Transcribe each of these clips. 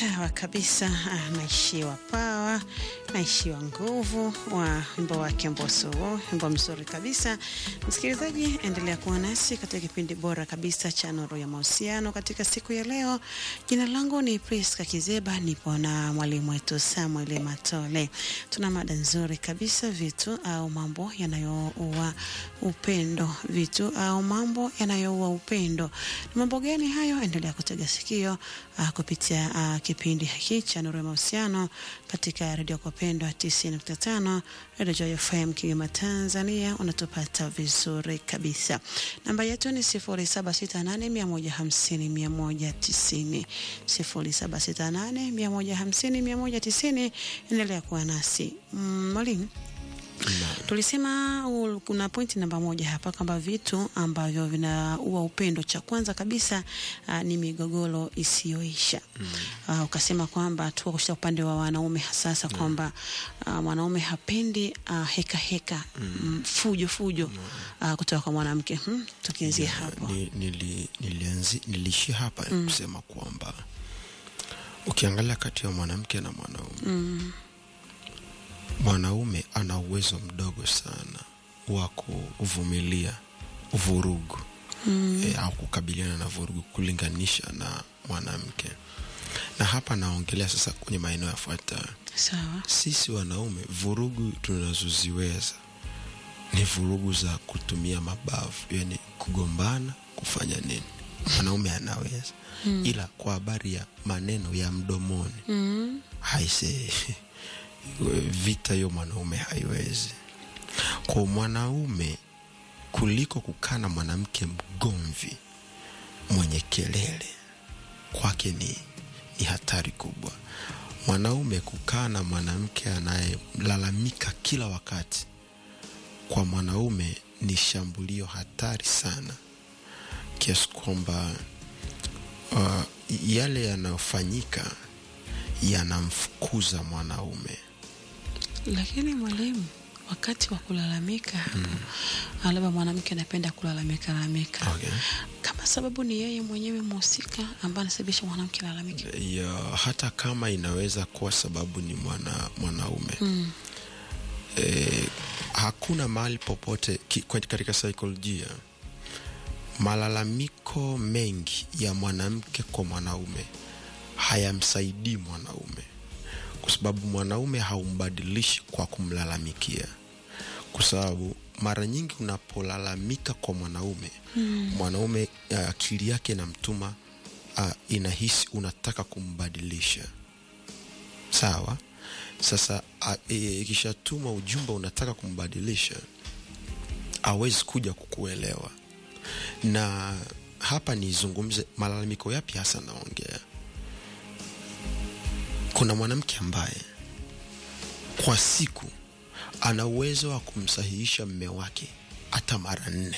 Sawa kabisa, ah, naishiwa pawa, naishiwa nguvu wa wimbo wake Mbosso huo, wimbo mzuri kabisa. Msikilizaji, endelea kuwa nasi katika kipindi bora kabisa cha Nuru ya Mahusiano katika siku ya leo. Jina langu ni Priska Kizeba, nipo na mwalimu wetu Samuel Matole. Tuna mada nzuri kabisa, vitu au mambo yanayoua upendo, vitu au mambo yanayoua upendo. Ni mambo gani hayo? Endelea kutega sikio uh, kupitia uh, kipindi hiki cha Nuru ya Mahusiano katika redio kwa pendwa 90.5 Radio Joy FM Kigoma, Tanzania. Unatupata vizuri kabisa. Namba yetu ni 0768150190 0768150190. Endelea kuwa nasi Mm, mwalimu. Tulisema uh, kuna pointi namba moja hapa kwamba vitu ambavyo vinaua upendo, cha kwanza kabisa uh, ni migogoro isiyoisha. Uh, ukasema kwamba tuko katika upande wa wanaume hasasa kwamba uh, mwanaume hapendi uh, heka heka mm, fujo fujo uh, kutoka kwa mwanamke hmm? Tukianzia hapo Ni- nili- nilianzi- niliishia hapa kusema kwamba ukiangalia kati ya mwanamke na mwanaume mwanaume ana uwezo mdogo sana wa kuvumilia vurugu e, au kukabiliana na vurugu kulinganisha na mwanamke na hapa naongelea sasa kwenye maeneo yafuatayo sawa. sisi wanaume vurugu tunazoziweza ni vurugu za kutumia mabavu yani kugombana kufanya nini mwanaume anaweza ila kwa habari ya maneno ya mdomoni Mm. haise vita hiyo mwanaume haiwezi kwa mwanaume kuliko kukaa na mwanamke mgomvi mwenye kelele kwake ni, ni hatari kubwa mwanaume kukaa na mwanamke anayelalamika kila wakati kwa mwanaume ni shambulio hatari sana kiasi kwamba uh, yale yanayofanyika yanamfukuza mwanaume Lakini mwalimu, wakati wa kulalamika hapo, ah, labda mwanamke anapenda kulalamika lalamika okay. kama sababu ni yeye mwenyewe mhusika ambaye anasababisha mwanamke lalamike. ya, hata kama inaweza kuwa sababu ni mwana, mwanaume Mm. e, hakuna mahali popote ki, kwa- katika saikolojia malalamiko mengi ya mwanamke kwa mwanaume hayamsaidii mwanaume kwa sababu mwanaume haumbadilishi kwa kumlalamikia kwa sababu mara nyingi unapolalamika kwa mwanaume mm. mwanaume uh, akili yake inamtuma uh, inahisi unataka kumbadilisha sawa sasa a- e, ikishatuma ujumbe unataka kumbadilisha awezi kuja kukuelewa na hapa nizungumze malalamiko yapi hasa naongea kuna mwanamke ambaye kwa siku ana uwezo wa kumsahihisha mme wake hata mara nne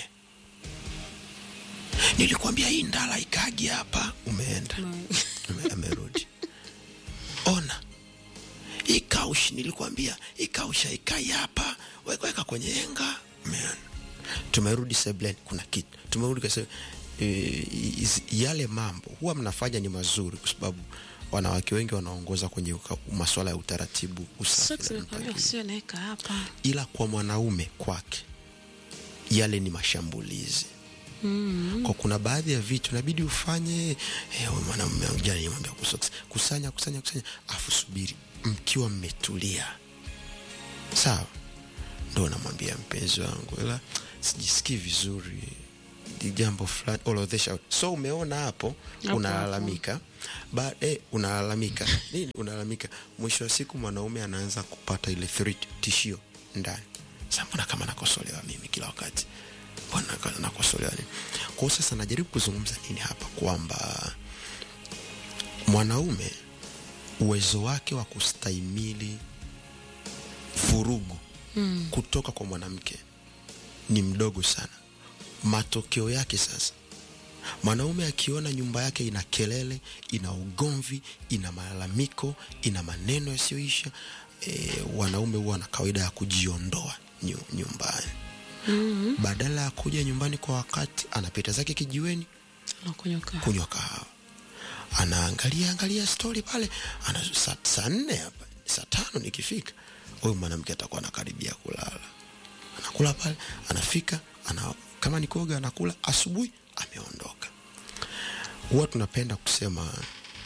nilikwambia hii ndala ikagi hapa umeenda Ame- amerudi ona hii kaush nilikwambia hii kaush haikai hapa weka weka kwenye enga umeona tumerudi seblen kuna kitu tumerudi kwa sebe- e, iz- yale mambo huwa mnafanya ni mazuri kwa sababu wanawake wengi wanaongoza kwenye uka- masuala ya utaratibu usafi Sasa na tumekwambia mpangilio usiwe naeka hapa. ila kwa mwanaume kwake yale ni mashambulizi Mm. kwa kuna baadhi ya vitu inabidi ufanye eh, huyu mwanamume wangu jana nimwambia kusoks kusanya kusanya kusanya afu subiri mkiwa mmetulia sawa ndo namwambia mpenzi wangu ila sijisikii vizuri ni jambo fulani orodhesha so umeona hapo Hapo, unalalamika ba eh, unalalamika nini unalalamika mwisho wa siku mwanaume anaanza kupata ile threat tishio ndani sa mbona kama nakosolewa mimi kila wakati mbona ka- nakosolewa nini kwao sasa najaribu kuzungumza nini hapa kwamba mwanaume uwezo wake wa kustahimili vurugu mm. kutoka kwa mwanamke ni mdogo sana matokeo yake sasa mwanaume akiona nyumba yake ina kelele ina ugomvi ina malalamiko ina maneno yasiyoisha e, wanaume huwa na kawaida ya kujiondoa nyu, nyumbani mm-hmm. badala ya kuja nyumbani kwa wakati anapita zake kijiweni Nakunywa kahawa. kunywa kahawa anaangalia angalia stori pale ana saa saa nne hapa saa tano nikifika huyu mwanamke atakuwa anakaribia kulala anakula pale anafika ana, kama ni kuoga anakula asubuhi ameondoka huwa tunapenda kusema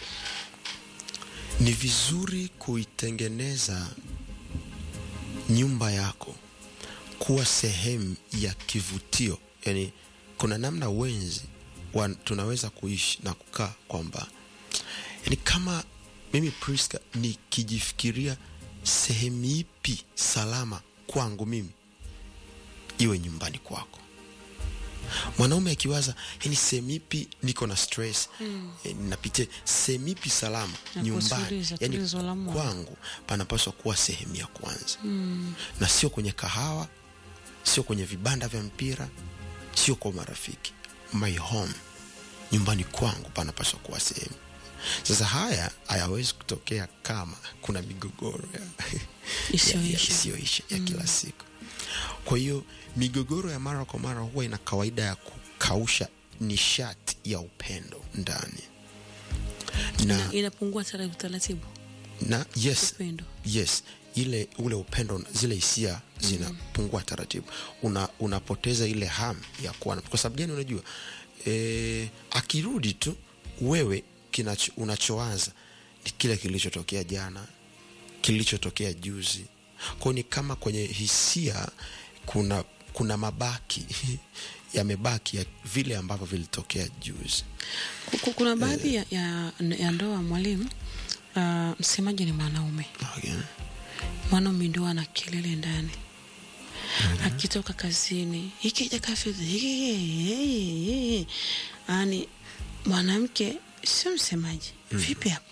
ni vizuri kuitengeneza nyumba yako kuwa sehemu ya kivutio yani kuna namna wenzi wa, tunaweza kuishi na kukaa kwamba yani kama mimi Priska nikijifikiria sehemu ipi salama kwangu mimi iwe nyumbani kwako mwanaume akiwaza yani sehemu ipi niko na stress mm. napitia sehemu ipi salama Ya nyumbani kutuliza, yani tulizo la moyo. kwangu panapaswa kuwa sehemu ya kwanza mm. na sio kwenye kahawa sio kwenye vibanda vya mpira sio kwa marafiki my home nyumbani kwangu panapaswa kuwa sehemu sasa haya hayawezi kutokea kama kuna migogoro ya, ya, ya, Isiyoisha. isiyoisha ya kila siku kwa hiyo migogoro ya mara kwa mara huwa ina kawaida ya kukausha nishati ya upendo ndani na, Ina- inapungua taratibu taratibu na yes upendo yes ile ule upendo zile hisia zinapungua taratibu una, unapoteza ile hamu ya kuwa na- kwa sababu gani unajua e, akirudi tu wewe kinacho, unachoanza ni kile kilichotokea jana kilichotokea juzi kwao ni kama kwenye hisia kuna kuna mabaki yamebaki ya vile ambavyo vilitokea juzi Ku- ku- kuna baadhi ya, ya, ya ndoa mwalimu uh, msemaji ni mwanaume okay. mwanaume ndio ana kelele ndani akitoka kazini ikija kafedha hiki yani mwanamke sio msemaji vipi hapo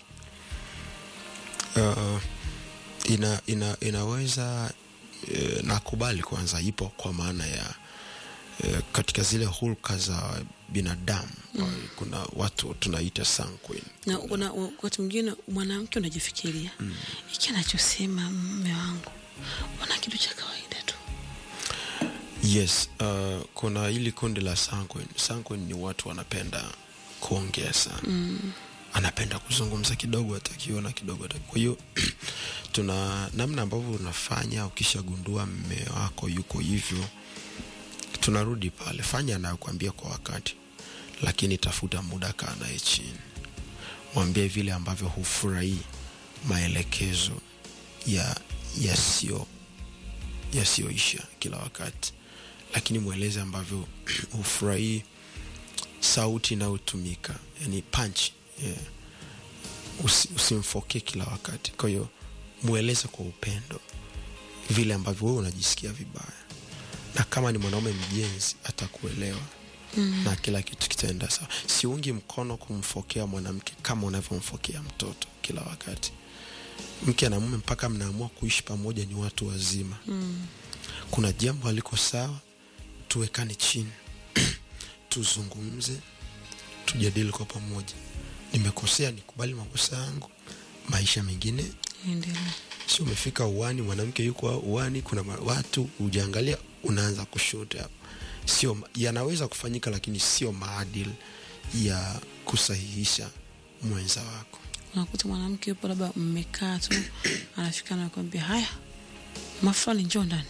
uh, ina, ina, inaweza uh, nakubali kwanza ipo kwa maana ya uh, katika zile hulka za binadamu mm. kuna watu tunaita sanguine na kuna wakati mwingine mwanamke unajifikiria iki anachosema mme wangu wana kitu cha kawaida tu yes uh, kuna hili kundi la sanguine sanguine ni watu wanapenda kuongea sana mm. anapenda kuzungumza kidogo atakiona kidogo ataki. kwa hiyo tuna namna ambavyo unafanya ukishagundua mme wako yuko hivyo tunarudi pale fanya anayokuambia kwa wakati lakini tafuta muda kaa naye chini mwambie vile ambavyo hufurahii maelekezo ya yasiyo yasiyoisha kila wakati lakini mweleze ambavyo hufurahii sauti inayotumika yani punch yeah. Usi, usimfokee kila wakati kwa hiyo mweleze kwa upendo vile ambavyo wewe unajisikia vibaya na kama ni mwanaume mjenzi atakuelewa mm. na kila kitu kitaenda sawa siungi mkono kumfokea mwanamke kama unavyomfokea mtoto kila wakati mke na mume mpaka mnaamua kuishi pamoja ni watu wazima mm. kuna jambo aliko sawa tuwekane chini tuzungumze tujadili kwa pamoja nimekosea nikubali makosa yangu maisha mengine endelea sio umefika uwani mwanamke yuko uwani kuna ma- watu ujaangalia unaanza kushuta hapo sio ma- yanaweza kufanyika lakini sio maadili ya kusahihisha mwenza wako unakuta mwanamke yupo labda mmekaa tu anafika nakwambia haya mafulani njoo ndani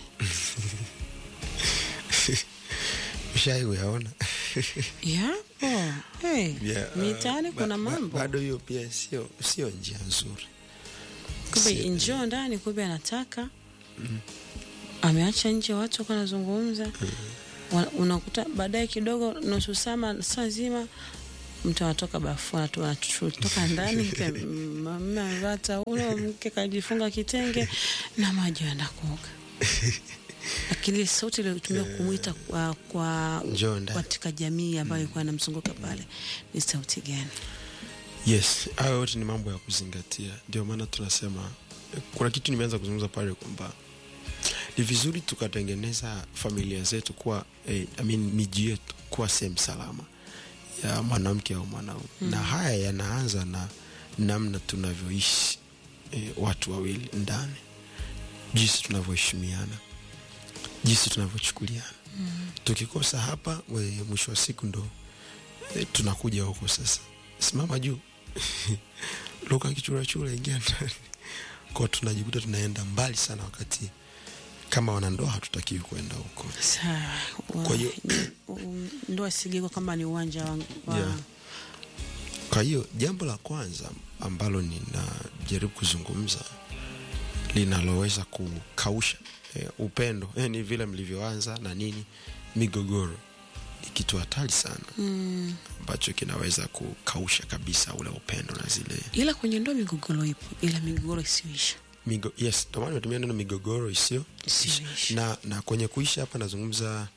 ushai uyaona yapo hey, Yeah, uh, mitaani ba- kuna ba- mambo bado hiyo pia sio sio njia nzuri kumbe si- njoo ndani kumbe anataka ameacha nje watu wako wanazungumza Wa- unakuta baadaye kidogo nusu saa saa zima mtu anatoka bafu anatu- anatoka ndani mke mme amevaa taulo mke kajifunga kitenge na maji anaenda kuoga lakini ile sauti iliyotumia kumwita kwa, kwa Njoo ndani. katika jamii ambayo ilikuwa inamzunguka pale ni sauti gani yes hayo yote ni mambo ya kuzingatia ndio maana tunasema kuna kitu nimeanza kuzungumza pale kwamba ni vizuri tukatengeneza familia zetu kuwa eh, I mean, miji yetu kuwa sehemu salama ya mwanamke au mwanaume mm. na haya yanaanza na namna tunavyoishi eh, watu wawili ndani jinsi tunavyoheshimiana jinsi tunavyochukuliana mm. tukikosa hapa we, mwisho wa siku ndo eh, tunakuja huko sasa simama juu luka kichurachura ingia ndani kwao tunajikuta tunaenda mbali sana wakati kama wanandoa hatutakiwi kwenda huko sawa Wa- Kwa hiyo- ni- um, ndoa sigiko kama ni uwanja wa, wa Yeah. kwa hiyo jambo la kwanza ambalo ninajaribu kuzungumza linaloweza kukausha eh, upendo eh, ni vile mlivyoanza na nini migogoro ni kitu hatari sana mm, ambacho kinaweza kukausha kabisa ule upendo na zile ila kwenye ndoa migogoro ipo ila migogoro isiyoisha Migo, yes ndio maana nimetumia neno migogoro isio Isiyoisha. na, na kwenye kuisha hapa nazungumza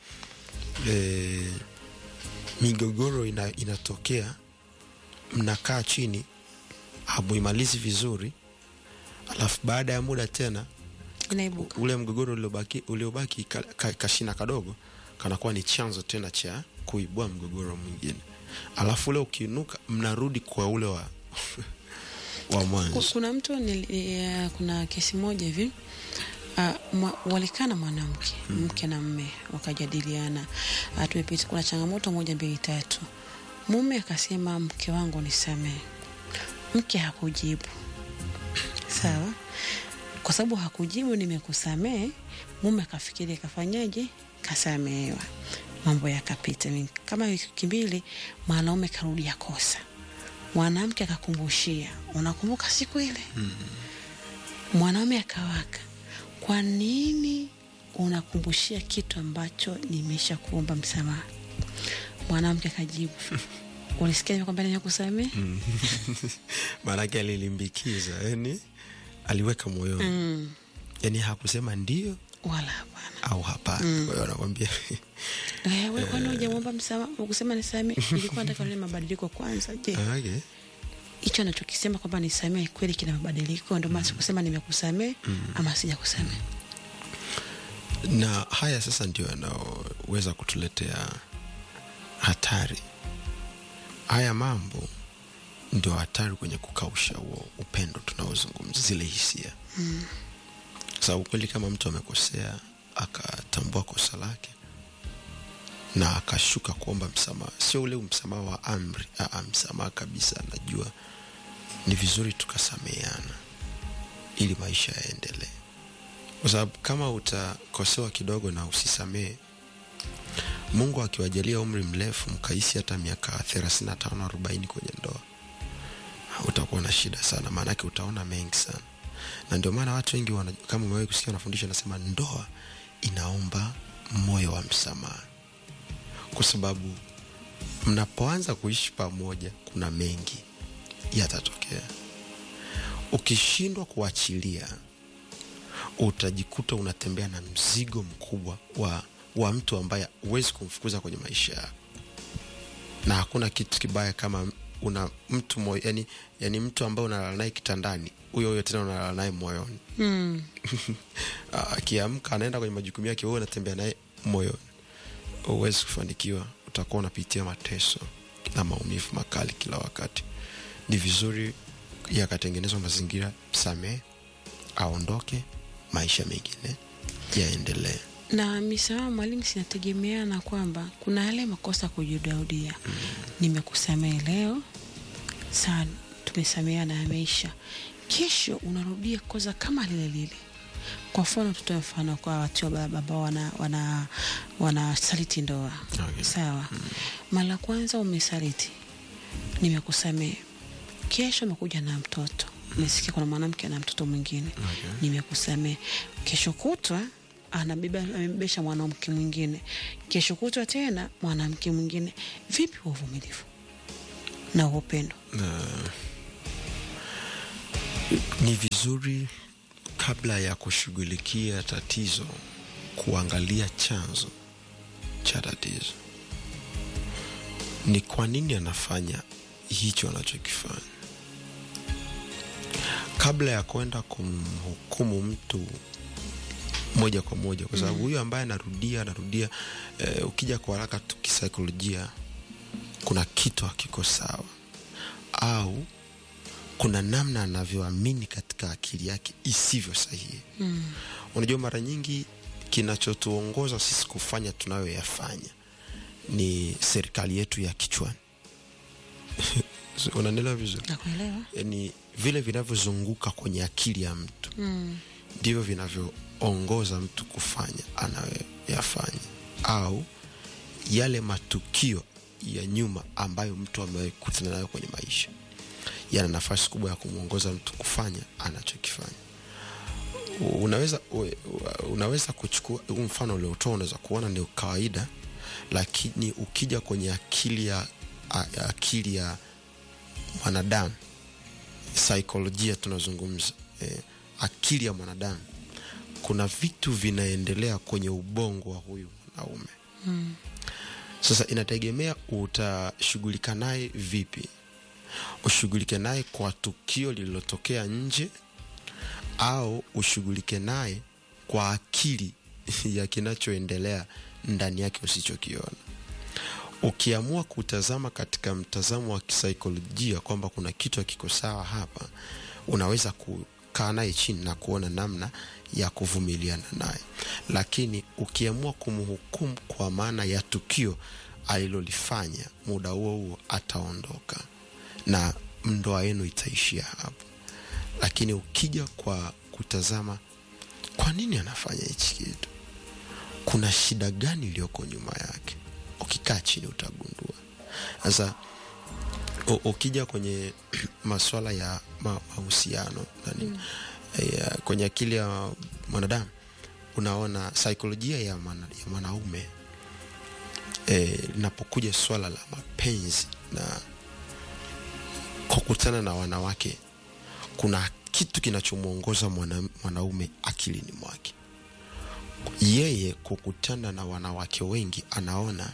eh, migogoro ina, inatokea mnakaa chini hamuimalizi vizuri alafu baada ya muda tena inaibuka ule mgogoro uliobaki, uliobaki ka, ka, kashina kadogo kanakuwa ni chanzo tena cha kuibua mgogoro mwingine alafu ule ukiinuka mnarudi kwa ule wa wa Ku- mwanzo kuna mtu nili, eh, kuna kesi moja hivi uh, mwa, walikaa na mwanamke mke na mme wakajadiliana uh, tumepita kuna changamoto moja mbili tatu mume akasema mke wangu nisamee mke hakujibu sawa kwa sababu hakujibu nimekusamee mume akafikiri kafanyaje kasamehewa mambo yakapita Ni kama wiki mbili mwanaume karudia kosa mwanamke akakumbushia unakumbuka siku ile mwanaume akawaka kwa nini unakumbushia kitu ambacho nimesha kuomba msamaha mwanamke akajibu ulisikia kwamba nimekusamea maanake alilimbikiza yani aliweka moyoni mm. yani hakusema ndio wala hapana au hapana kwa hiyo anakwambia Eh, wewe kwani hujamwomba msamaha ukusema nisamee ilikuwa nataka nione mabadiliko kwanza je okay. hicho anachokisema kwamba nisamee kweli kina mabadiliko ndio maana sikusema nimekusamee ama sijakusamee na haya sasa ndio yanayoweza kutuletea hatari haya mambo ndio hatari kwenye kukausha huo upendo tunaozungumza zile hisia mm. sababu kweli kama mtu amekosea akatambua kosa lake na akashuka kuomba msamaha sio ule msamaha wa amri aa, msamaha kabisa najua ni vizuri tukasameheana ili maisha yaendelee kwa sababu kama utakosewa kidogo na usisamehe mungu akiwajalia umri mrefu mkaishi hata miaka 35 40 kwenye ndoa utakuwa na shida sana maanake utaona mengi sana na ndio maana watu wengi wana, kama umewahi kusikia wanafundisha nasema ndoa inaomba moyo wa msamaha kwa sababu mnapoanza kuishi pamoja kuna mengi yatatokea ukishindwa kuachilia utajikuta unatembea na mzigo mkubwa wa, wa mtu ambaye huwezi kumfukuza kwenye maisha yako na hakuna kitu kibaya kama una mtu moyo, yani, yani mtu ambaye unalala naye kitandani huyo huyo tena unalala naye moyoni mm. akiamka anaenda kwenye majukumu yake wewe unatembea naye moyoni huwezi kufanikiwa utakuwa unapitia mateso na maumivu makali kila wakati ni vizuri yakatengenezwa mazingira msamehe aondoke maisha mengine yaendelee na misamaha mwalimu sinategemeana kwamba kuna yale makosa kujirudiarudia mm. nimekusamehe leo saa tumesameheana yameisha kesho unarudia kosa kama lile lile kwa mfano tutoe mfano kwa watu ambao wana, wana, wana saliti ndoa Okay. sawa mm. mara kwanza umesaliti nimekusamehe kesho umekuja na mtoto umesikia kuna mwanamke na mtoto mwingine Okay. nimekusamehe kesho kutwa anabeba amebebesha mwanamke mwingine kesho kutwa tena mwanamke mwingine vipi wa uvumilivu na upendo na ni vizuri kabla ya kushughulikia tatizo kuangalia chanzo cha tatizo ni kwa nini anafanya hicho anachokifanya kabla ya kwenda kumhukumu mtu moja kwa moja kwa sababu huyu ambaye anarudia anarudia eh, ukija kwa haraka tu kisaikolojia kuna kitu hakiko sawa au kuna namna anavyoamini katika akili yake isivyo sahihi mm. unajua mara nyingi kinachotuongoza sisi kufanya tunayoyafanya ni serikali yetu ya kichwani unanielewa vizuri nakuelewa yani vile vinavyozunguka kwenye akili ya mtu mm. ndivyo vinavyoongoza mtu kufanya anayoyafanya au yale matukio ya nyuma ambayo mtu amewahi kukutana nayo kwenye maisha yana nafasi kubwa ya kumwongoza mtu kufanya anachokifanya unaweza u- unaweza kuchukua huu mfano uliotoa unaweza kuona ni kawaida lakini ukija kwenye akili ya a- ya akili ya mwanadamu saikolojia tunazungumza eh, akili ya mwanadamu kuna vitu vinaendelea kwenye ubongo wa huyu mwanaume Mm. sasa inategemea utashughulika naye vipi ushughulike naye kwa tukio lililotokea nje au ushughulike naye kwa akili ya kinachoendelea ndani yake usichokiona ukiamua kutazama katika mtazamo wa kisaikolojia kwamba kuna kitu hakiko sawa hapa unaweza kukaa naye chini na kuona namna ya kuvumiliana naye lakini ukiamua kumhukumu kwa maana ya tukio alilolifanya muda huo huo ataondoka na ndoa yenu itaishia hapo lakini ukija kwa kutazama kwa nini anafanya hichi kitu kuna shida gani iliyoko nyuma yake ukikaa chini utagundua sasa u- ukija kwenye maswala ya ma- mahusiano nani mm. ya, kwenye akili ya mwanadamu unaona saikolojia ya, mwana, ya mwanaume eh, linapokuja swala la mapenzi na kukutana na wanawake kuna kitu kinachomwongoza mwana, mwanaume akilini mwake yeye kukutana na wanawake wengi anaona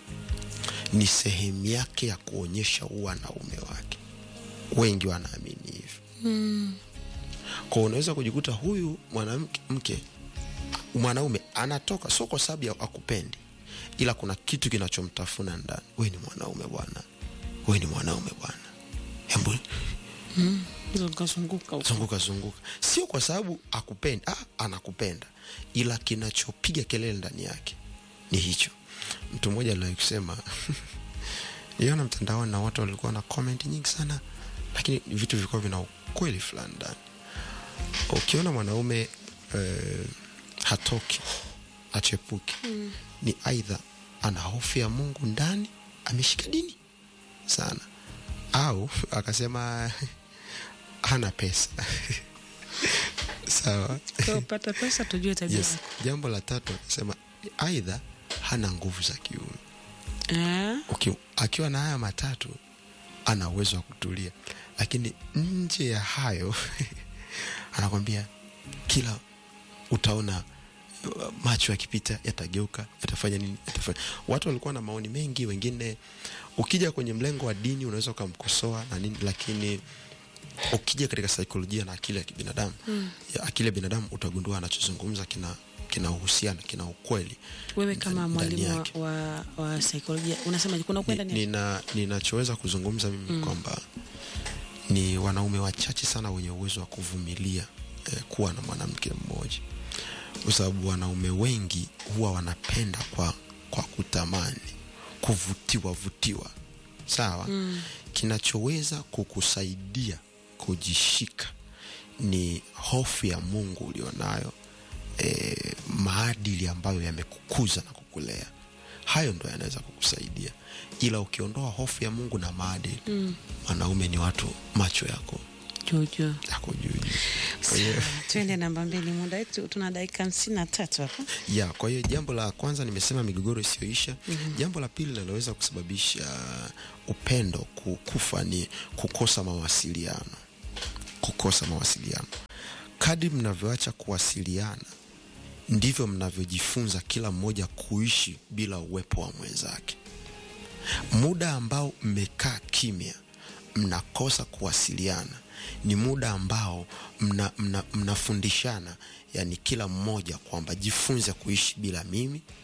ni sehemu yake ya kuonyesha wanaume wake wengi wanaamini hivyo Mm. kwa unaweza kujikuta huyu mwanamke mke mwanaume anatoka sio kwa sababu ya akupendi ila kuna kitu kinachomtafuna ndani we ni mwanaume bwana we ni mwanaume bwana hebu zungukazunguka huko. zunguka zunguka sio kwa sababu akupendi ah, anakupenda ila kinachopiga kelele ndani yake ni hicho mtu mmoja aliwahi kusema niona mtandaoni na watu walikuwa na comment nyingi sana lakini vitu vilikuwa vina ukweli fulani ndani ukiona mwanaume eh, hatoki achepuki mm. ni aidha ana hofu ya mungu ndani ameshika dini sana au akasema hana pesa sawa Kwa upata pesa tujue tabia yes. jambo la tatu akasema aidha hana nguvu za kiume Ah, Uki, akiwa na haya matatu ana uwezo wa kutulia lakini nje ya hayo anakwambia kila utaona uh, macho yakipita yatageuka yatafanya nini yatafanya watu walikuwa na maoni mengi wengine ukija kwenye mlengo wa dini unaweza ukamkosoa na nini lakini ukija katika saikolojia na akili ya kibinadamu mm. ya akili ya binadamu utagundua anachozungumza kina kina uhusiano kina ukweli wewe kama ndani mwalimu yake. wa, wa, wa saikolojia unasema kuna ukwenda Ni- nini nina ninachoweza kuzungumza mimi mm. kwamba ni wanaume wachache sana wenye uwezo wa kuvumilia eh, kuwa na mwanamke mmoja kwa sababu wanaume wengi huwa wanapenda kwa kwa kutamani kuvutiwa vutiwa sawa mm. kinachoweza kukusaidia kujishika ni hofu ya mungu ulionayo e, maadili ambayo yamekukuza na kukulea hayo ndo yanaweza kukusaidia ila ukiondoa hofu ya mungu na maadili mm. wanaume ni watu macho yako jojo yako juu juu. Kwa hiyo- twende namba mbili muda wetu tuna dakika hamsini na tatu hapa ya kwa hiyo jambo la kwanza nimesema migogoro isiyoisha mm-hmm. jambo la pili linaloweza kusababisha upendo ku- kufa ni kukosa mawasiliano kukosa mawasiliano kadri mnavyoacha kuwasiliana ndivyo mnavyojifunza kila mmoja kuishi bila uwepo wa mwenzake muda ambao mmekaa kimya mnakosa kuwasiliana ni muda ambao mna, mna, mnafundishana yani kila mmoja kwamba jifunze kuishi bila mimi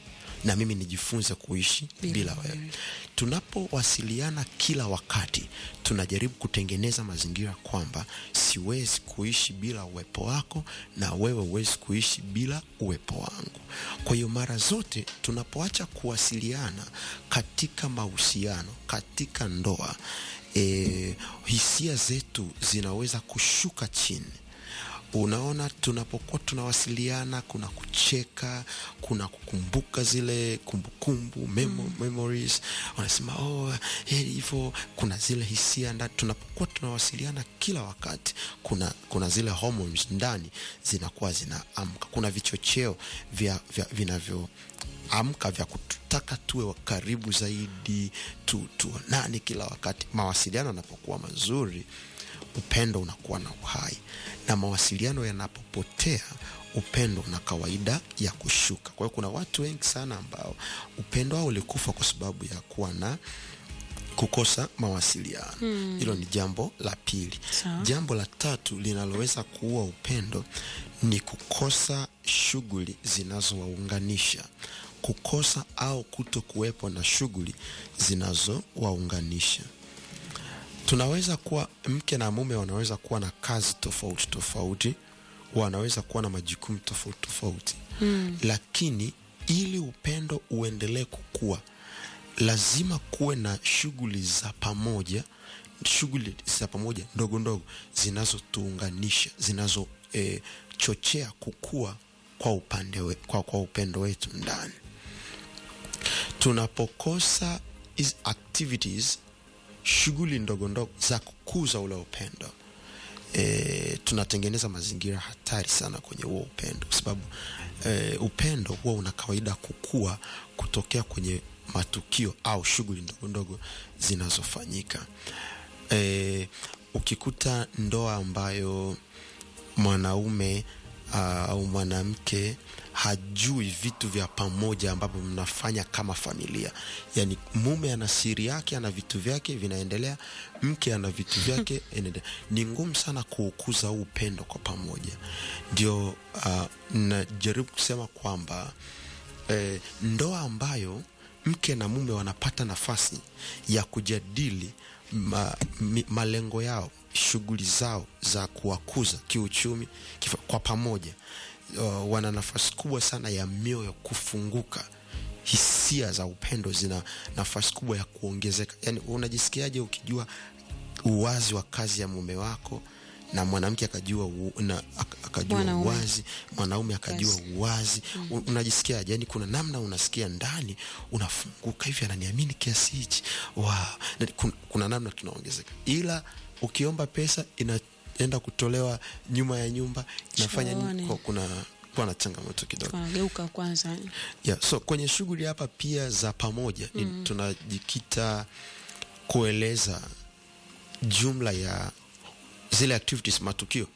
na mimi nijifunze kuishi Bila bila, wewe. wewe tunapowasiliana kila wakati tunajaribu kutengeneza mazingira kwamba siwezi kuishi bila uwepo wako na wewe huwezi kuishi bila uwepo wangu kwa hiyo mara zote tunapoacha kuwasiliana katika mahusiano katika ndoa e, hisia zetu zinaweza kushuka chini unaona tunapokuwa tunawasiliana kuna kucheka kuna kukumbuka zile kumbukumbu memo, mm. memories wanasema oh, hey, hivyo kuna zile hisia ndani tunapokuwa tunawasiliana kila wakati kuna kuna zile hormones ndani zinakuwa zinaamka kuna vichocheo vya, vya vinavyo amka vya kututaka tuwe karibu zaidi tu, tuonane kila wakati mawasiliano yanapokuwa mazuri upendo unakuwa na uhai na mawasiliano yanapopotea upendo una kawaida ya kushuka kwa hiyo kuna watu wengi sana ambao upendo wao ulikufa kwa sababu ya kuwa na kukosa mawasiliano hilo hmm. ni jambo la pili Sawa. jambo la tatu linaloweza kuua upendo ni kukosa shughuli zinazowaunganisha kukosa au kuto kuwepo na shughuli zinazowaunganisha tunaweza kuwa mke na mume wanaweza kuwa na kazi tofauti tofauti wanaweza kuwa na majukumu tofauti tofauti mm. lakini ili upendo uendelee kukua lazima kuwe na shughuli za pamoja shughuli za pamoja ndogo ndogo zinazotuunganisha zinazochochea eh, kukua kwa upande we, kwa, kwa upendo wetu ndani tunapokosa hizi activities shughuli ndogo ndogo za kukuza ule upendo e, tunatengeneza mazingira hatari sana kwenye huo upendo kwa sababu e, upendo huwa una kawaida kukua kutokea kwenye matukio au shughuli ndogo ndogo zinazofanyika e, ukikuta ndoa ambayo mwanaume uh, au mwanamke hajui vitu vya pamoja ambavyo mnafanya kama familia yaani mume ana siri yake ana vitu vyake vinaendelea mke ana vitu vyake inaendelea ni ngumu sana kuukuza huu upendo kwa pamoja ndio uh, najaribu kusema kwamba eh, ndoa ambayo mke na mume wanapata nafasi ya kujadili ma, mi, malengo yao shughuli zao za kuwakuza kiuchumi kifa, kwa pamoja uh, wana nafasi kubwa sana ya mioyo kufunguka hisia za upendo zina nafasi kubwa ya kuongezeka yaani unajisikiaje ukijua uwazi wa kazi ya mume wako na mwanamke akajua u, na, ak- akajua Mwanaume. uwazi mwanaume akajua Yes. uwazi mm. unajisikiaje yani kuna namna unasikia ndani unafunguka hivi ananiamini kiasi hichi wow. Na kuna, kuna namna tunaongezeka ila ukiomba pesa inaenda kutolewa nyuma ya nyumba inafanya nini? Chooni. Kwa- kuna kuwa na changamoto kidogo Tunageuka kwanza yeah, so kwenye shughuli hapa pia za pamoja mm. tunajikita kueleza jumla ya zile activities matukio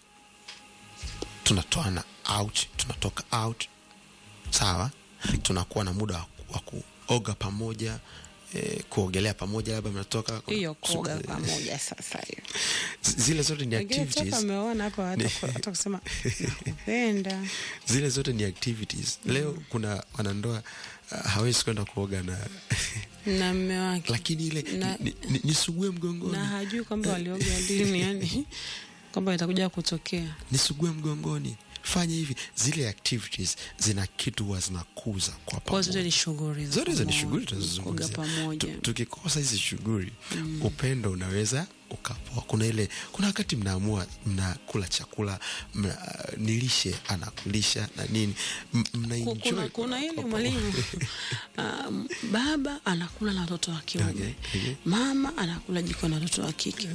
tunatoana out tunatoka out sawa tunakuwa na muda wa ku- wa kuoga pamoja eh, kuogelea pamoja labda mnatoka hiyo koga eh, pamoja sasa hiyo zile zote ni Wengine toka activities ameona hapa hata hata kusema nakupenda zile zote ni activities leo kuna wanandoa uh, hawezi kwenda kuoga na na mme wake lakini ile Na- ni- ni- nisugue mgongoni na hajui kwamba walioga lini yani kwamba itakuja kutokea nisugue mgongoni fanya hivi zile activities zina kitu huwa zinakuza kwa kwa zote pamoja ni shughuli za zote hizo ni pamoja, shughuli kuoga tunazozungumzia pamoja Tu- tukikosa hizi shughuli upendo unaweza ukapoa kuna ile kuna wakati mnaamua mnakula chakula mna, nilishe anakulisha na nini M- Ku- mnaenjoy kuna, kuna kwa- ile kwa mwalimu um, baba anakula na watoto wa kiume Okay, okay. mama anakula jiko na watoto wa kike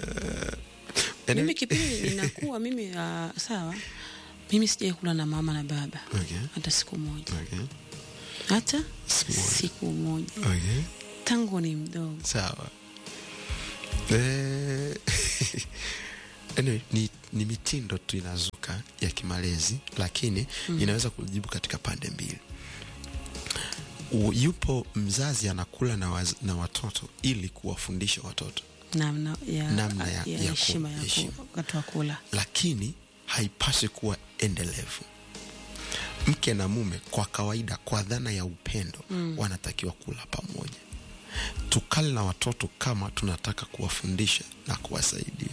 Yaani- mimi kipindi ninakuwa mimi uh, sawa mimi sijai kula na mama na baba Okay. hata siku moja Okay. hata Siku moja. siku moja Okay. tangu ni mdogo sawa Eh, anyway, ni, ni mitindo tu inazuka ya kimalezi lakini mm. inaweza kujibu katika pande mbili U- yupo mzazi anakula na, waz, na watoto ili kuwafundisha watoto namna ya Namna ya- ya ya ku- heshima ya heshima. ku- wakati wa kula lakini haipaswi kuwa endelevu mke na mume kwa kawaida kwa dhana ya upendo mm. wanatakiwa kula pamoja tukale na watoto kama tunataka kuwafundisha na kuwasaidia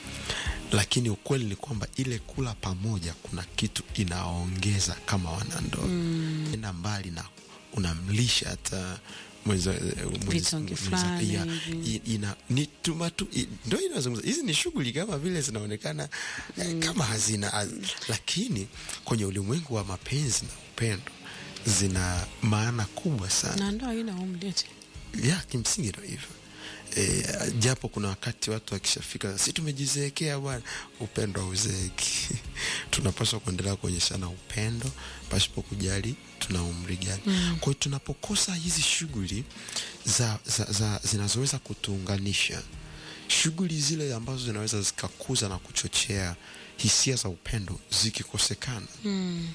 lakini ukweli ni kwamba ile kula pamoja kuna kitu inaongeza kama wanandoa mm. enda mbali na unamlisha hata mwenza- mwenza- Vitonge mwenza- fulani ya, hivi. i- ina ni tumatu i- ndo inazungumza hizi ni shughuli kama vile zinaonekana mm. kama hazina haz, lakini kwenye ulimwengu wa mapenzi na upendo zina maana kubwa sana na ndoa haina umri eti. ya kimsingi ndo hivyo e, japo kuna wakati watu wakishafika si tumejizeekea bwana upendo hauzeeki tunapaswa kuendelea kuonyeshana upendo pasipo kujali tuna umri gani mm. kwa hiyo tunapokosa hizi shughuli za, za, za, zinazoweza kutuunganisha shughuli zile ambazo zinaweza zikakuza na kuchochea hisia za upendo zikikosekana Mm.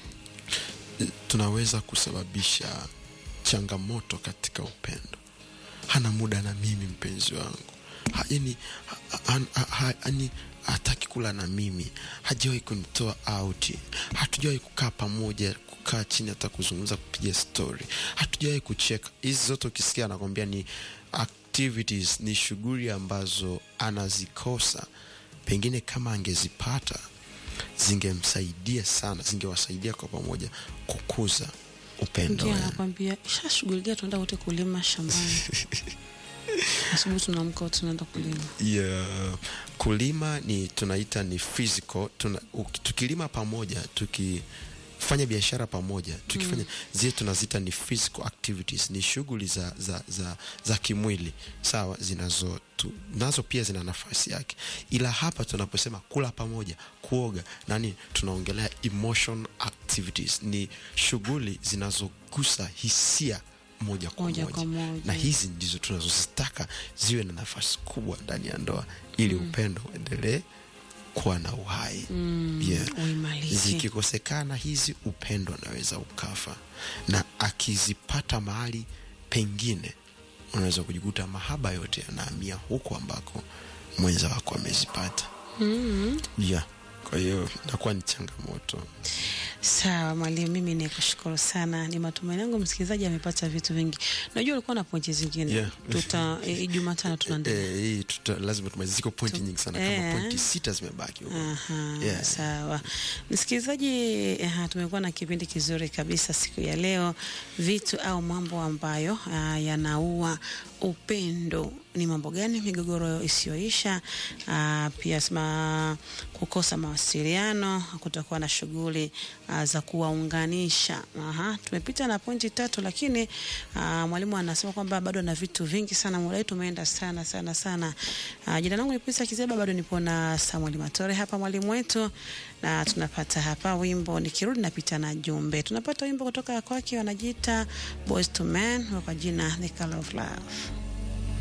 tunaweza kusababisha changamoto katika upendo hana muda na mimi mpenzi wangu ha, yani, ha, ha, ha, ha, yani hataki kula na mimi hajawahi kunitoa auti hatujawahi kukaa pamoja kukaa chini hata kuzungumza kupiga story hatujawahi kucheka hizi zote ukisikia anakwambia ni activities ni shughuli ambazo anazikosa pengine kama angezipata zingemsaidia sana zingewasaidia kwa pamoja kukuza upendo Mwingine wenu. anakwambia shashughulikia tunaenda wote kulima shambani asubuhi tunaamka wote tunaenda kulima yeah. kulima ni tunaita ni physical tuna, uki- tukilima pamoja tukifanya biashara pamoja tukifanya mm. zile tunazita ni physical activities ni shughuli za, za, za, za kimwili sawa zinazo tu, nazo pia zina nafasi yake ila hapa tunaposema kula pamoja kuoga nani tunaongelea emotion activities ni shughuli zinazogusa hisia moja kwa Moja moja, kwa moja. na hizi ndizo tunazozitaka ziwe na nafasi kubwa ndani ya ndoa ili mm. upendo uendelee kuwa na uhai mm, yeah. uimarike zikikosekana hizi upendo unaweza ukafa na akizipata mahali pengine unaweza kujikuta mahaba yote yanahamia huko ambako mwenza wako amezipata mm. yeah. kwa hiyo inakuwa ni changamoto sawa mwalimu mimi ni kushukuru sana ni matumaini yangu msikilizaji amepata vitu vingi najua ulikuwa na pointi zingine Yeah. tuta e, jumatano tunaendelea Eh, hii tuta, lazima tumalize ziko pointi nyingi sana kama eh. pointi sita zimebaki huko Aha, Yeah. sawa msikilizaji aha, tumekuwa na kipindi kizuri kabisa siku ya leo vitu au mambo ambayo ah, yanaua upendo ni mambo gani migogoro isiyoisha ah, pia sema kukosa mawasiliano kutakuwa na shughuli ah, za kuwaunganisha Aha, tumepita na pointi tatu lakini ah, mwalimu anasema kwamba bado na vitu vingi sana muda wetu umeenda sana sana sana ah, jina langu ni Pisa Kizeba bado nipo na Samuel Matore hapa mwalimu wetu na tunapata hapa wimbo nikirudi napita na jumbe tunapata wimbo kutoka kwake wanajiita Boys to Men kwa jina The Color of Love